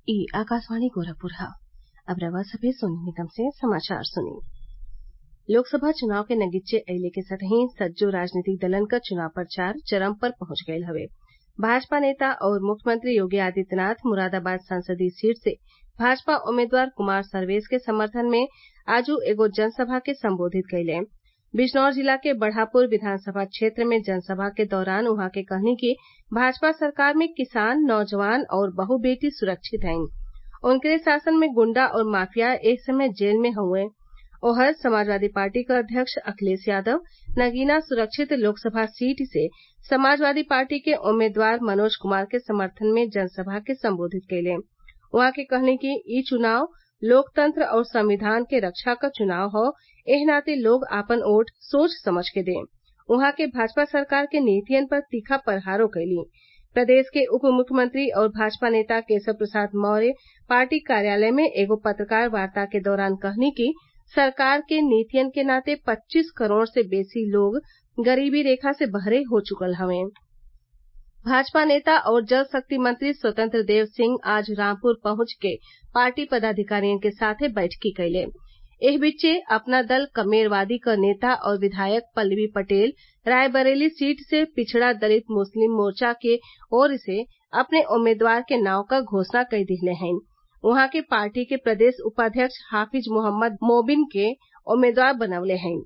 ई आकाशवाणी गोरखपुर ह अब रउआ सभे सोनी निगम से समाचार सुनी लोकसभा चुनाव के नगीचे अइले के संगहि सज्जो राजनीतिक दलन क चुनाव प्रचार चरम पर पहुंच गयल हवे भाजपा नेता और मुख्यमंत्री योगी आदित्यनाथ मुरादाबाद संसदीय सीट से भाजपा उम्मीदवार कुमार सर्वेस के समर्थन में आजू एगो जनसभा के संबोधित कइले बिजनौर जिला के बढ़ापुर विधानसभा क्षेत्र में जनसभा के दौरान उहाँ के कहनी कि भाजपा सरकार में किसान नौजवान और बहू बेटी सुरक्षित हईन उनकरे शासन में गुंडा और माफिया ए समय जेल में हउवे ओहर समाजवादी पार्टी क अध्यक्ष अखिलेश यादव नगीना सुरक्षित लोकसभा सीट से समाजवादी पार्टी के उम्मीदवार मनोज कुमार के समर्थन में जनसभा के संबोधित कइले उहाँ के कहनी कि इ चुनाव लोकतंत्र और संविधान के रक्षा क चुनाव हौ एह नाते लोग आपन वोट सोच समझ के दें उहाँ के भाजपा सरकार के नीतियन पर तीखा प्रहारो कइली प्रदेश के उप मुख्यमंत्री और भाजपा नेता केशव प्रसाद मौर्य पार्टी कार्यालय में एगो पत्रकार वार्ता के दौरान कहनी कि सरकार के नीतियन के नाते पच्चीस करोड़ से बेसी लोग गरीबी रेखा से बहरे हो चुकल हवे भाजपा नेता और जल शक्ति मंत्री स्वतंत्र देव सिंह आज रामपुर पहुंच के पार्टी पदाधिकारियन के साथे बैठकी कइले एह बीचे अपना दल कमेरवादी क नेता और विधायक पल्लवी पटेल रायबरेली सीट से पिछड़ा दलित मुस्लिम मोर्चा के ओर से अपने उम्मीदवार के नाव क घोषणा कई दिहले हईन उहाँ के पार्टी के प्रदेश उपाध्यक्ष हाफिज मोहम्मद मोबिन के उम्मीदवार बनवले हईन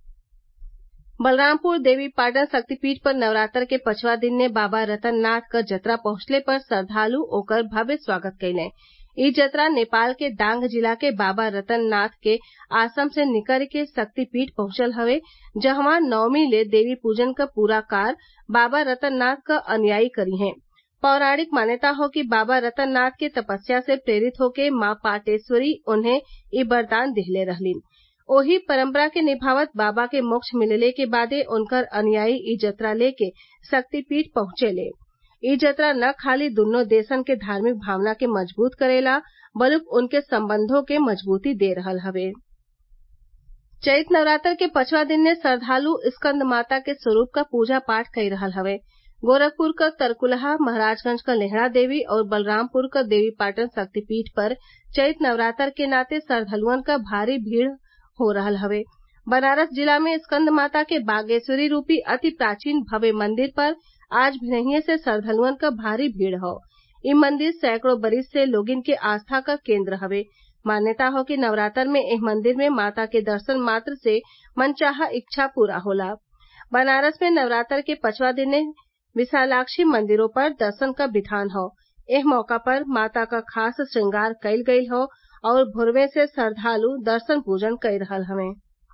बलरामपुर देवीपाटन शक्तिपीठ पर नवरात्र के पचवा दिन ने बाबा रतननाथ क जतरा पहुंचले पर श्रद्वालु ओकर भव्य स्वागत कइले इ जतरा नेपाल के दांग जिला के बाबा रतननाथ के आश्रम से निकल के शक्तिपीठ पहुंचल हवे जहवा नवमी ले देवी पूजन क पूरा कार्य बाबा रतननाथ क अनुयायी करी हैं पौराणिक मान्यता हौ कि बाबा रतननाथ के तपस्या से प्रेरित होके माँ पाटेश्वरी उन्हें इ वरदान दिहले रहलीन ओही परम्परा के निभावत बाबा के मोक्ष मिलले के बादे उनकर अनुयायी इ जतरा लेके शक्तिपीठ पहुंचेले इ जतरा न खाली दुन्नो देशन के धार्मिक भावना के मजबूत करेला बल्कि उनके संबंधों के मजबूती दे रहल हवे चैत नवरात्र के पचवा दिन ने श्रद्वालु स्कंद माता के स्वरूप क पूजा पाठ कई रहल हवे गोरखपुर क तरकुलहा महराजगंज क लेहड़ा देवी और बलरामपुर क देवीपाटन शक्तिपीठ पर चैत नवरात्र के नाते श्रद्वालुअन क भारी भीड़ हो रहल हवे बनारस जिला में स्कंद माता के बागेश्वरी रूपी अति प्राचीन भव्य मंदिर पर आज भिनहिए से श्रद्वालुअन क भारी भीड़ हौ इ मंदिर सैकड़ों बरिस से लोगिन के आस्था क केंद्र हवे मान्यता हौ कि नवरात्र में एह मंदिर में माता के दर्शन मात्र से मनचाहा इच्छा पूरा होला बनारस में नवरात्र के पचवा दिन विशालाक्षी मंदिरों पर दर्शन क विधान हौ एह मौका पर माता क खास श्रृंगार कइल गइल हौ और भोरवे से श्रद्वालु दर्शन पूजन कई रहल हवे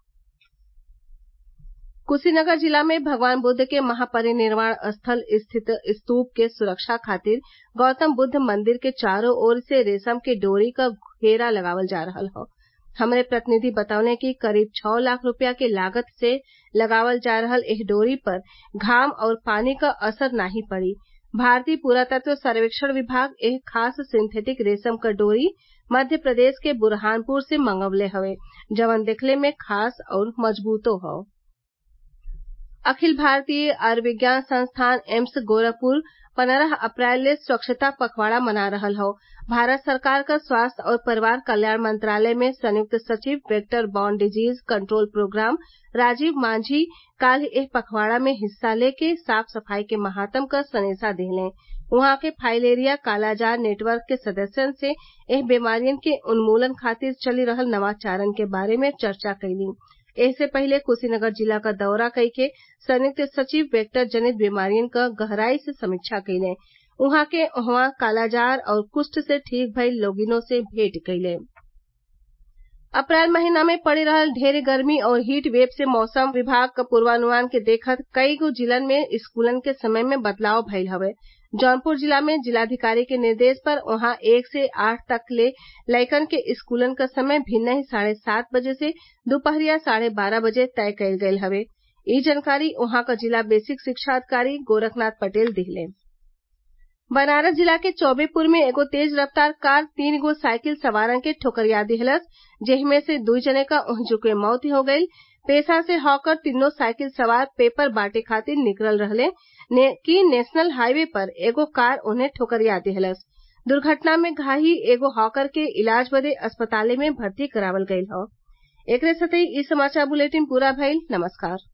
कुशीनगर जिला में भगवान बुद्ध के महापरिनिर्वाण स्थल स्थित स्तूप के सुरक्षा खातिर गौतम बुद्ध मंदिर के चारों ओर से रेशम के डोरी क घेरा लगावल जा रहल हौ हमरे प्रतिनिधि बतवले कि करीब छह लाख रुपया के लागत से लगावल जा रहल एह डोरी पर घाम और पानी क असर नाही पड़ी भारतीय पुरातत्व सर्वेक्षण विभाग एह खास सिंथेटिक रेशम क डोरी मध्य प्रदेश के बुरहानपुर से मंगवले हवे जवन देखले में खास और मजबूतो हौ अखिल भारतीय आयुर्विज्ञान संस्थान एम्स गोरखपुर पन्द्रह अप्रैल ले स्वच्छता पखवाड़ा मना रहल हौ भारत सरकार क स्वास्थ्य और परिवार कल्याण मंत्रालय में संयुक्त सचिव vector borne disease control programme Rajiv Manjhi काल्ह एह पखवाड़ा में हिस्सा लेके साफ सफाई के महात्म क सनेसा देहलें उहाँ के फाइलेरिया कालाजार नेटवर्क के सदस्यन से एह बीमारियन के उन्मूलन खातिर चली रहल नवाचारन के बारे में चर्चा कइलीं एहसे पहिले कुशीनगर जिला क दौरा कइके संयुक्त सचिव वेक्टर जनित बीमारियन क गहराई से समीक्षा कइलें उहाँ के उहवा कालाजार और कुष्ठ से ठीक भइल लोगिनों से भेंट कइले अप्रैल महीना में पड़ी रहल ढेर गर्मी और हीट वेव से मौसम विभाग क पूर्वानुमान के देखत कईगो जिलन में स्कूलन के समय में बदलाव भइल हवे जौनपुर जिला में जिलाधिकारी के निर्देश पर वहां एक से आठ तक ले लइकन के स्कूलन क समय भिन्नही साढ़े सात बजे से दुपहरिया साढ़े बारह बजे तय कइल गइल हवे इ जानकारी उहाँ क जिला बेसिक शिक्षा अधिकारी गोरखनाथ पटेल दिहले बनारस जिला के चौबेपुर में एगो तेज रफ्तार कार तीन गो साइकिल सवारन के ठोकरिया दिहलस जेमे से दुई जने क ओहिजुके मौत हो गईल पेशा से हॉकर तीनों साइकिल सवार पेपर बांटे खातिर निकलल रहले कि नेशनल हाईवे पर एगो कार उन्हें ठोकरिया दिहलस दुर्घटना में घायल एगो हॉकर के इलाज बदे अस्पताल में भर्ती करावल गयल हौ एकरे साथही इ समाचार बुलेटिन पूरा भइल नमस्कार